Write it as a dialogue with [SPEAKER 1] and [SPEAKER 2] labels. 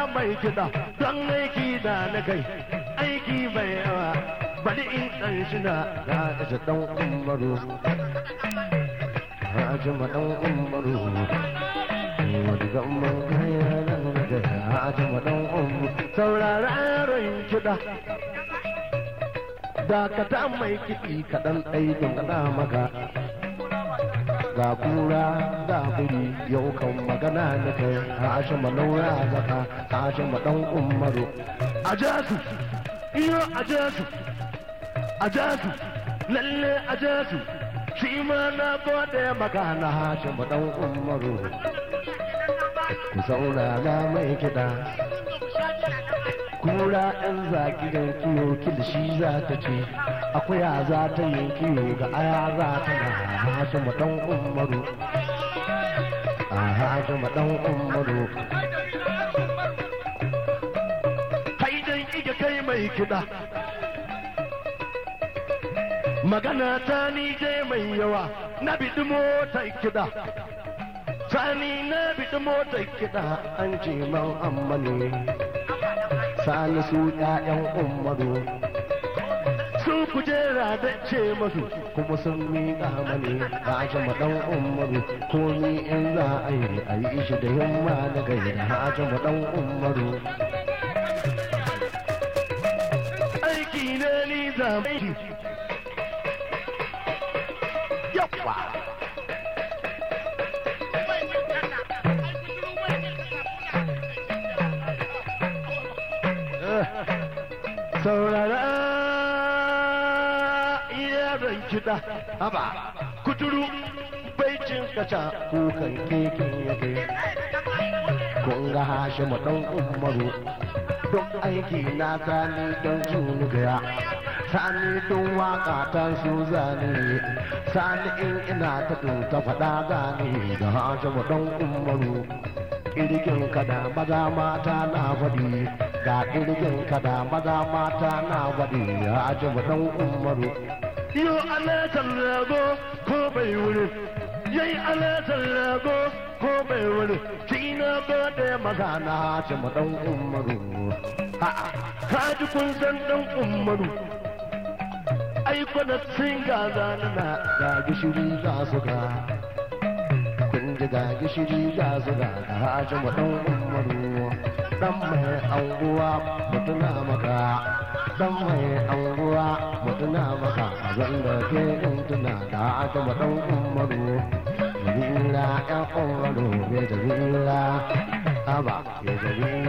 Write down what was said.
[SPEAKER 1] mai kiɗa don aiki da na kai aiki mai yawa bari in ɗan shina ga isa ɗan umaru Haji maɗan umaru wani gamban kaya nan da haji maɗan umaru saurara yaron kiɗa dakata mai kiɗi kaɗan ɗai don kaɗa maka ga kura ga biri yau kan magana da kai hashi malaura zaka hashi maɗan umaru a jasu iyo a jasu a jasu lalle a jasu shi ma na gode maka na hashi maɗan umaru ku saurara mai kiɗa kura ɗan zaki da kiyo kilishi za ta ce akuya za ta yi kiyo ga aya za ta na hashi maɗan umaru a hashi maɗan umaru haidan iga kai mai kiɗa magana ta ni je mai yawa na biɗi motar kiɗa sani na biɗi motar kiɗa an ce man amma ne sani su ƴaƴan umaru su kujera da ce masu kuma sun miƙa mani haji maɗan umaru ko ni in za a yi a yi shi da yamma na gaira haji maɗan umaru aiki ne ni zamani yawa saurara yaron kiɗa haba kuturu baicin kaca kukan keken ya kai kun ga hashe ɗan umaru don aiki na sani don juni gaya sani don waka ta su zane sani in ina ta ta faɗa gane da hashe ɗan umaru kirgin kada maza mata na faɗi ga kirgin kada maza mata na faɗi ya aji ɗan umaru yo alatar rago ko bai wuri yayi alatar rago ko bai wuri shi na gode maza na aji ɗan umaru ha ji kun san ɗan umaru ai kwana sun ga zanana ga gishiri ga su ga ji ga gishiri ga zuga da haji ɗan umaru dan mai anguwa mutuna maka dan mai anguwa mutuna maka zan da ke in tuna da haji ɗan umaru Jamila ƴan umaru bai jamila haba ya jamila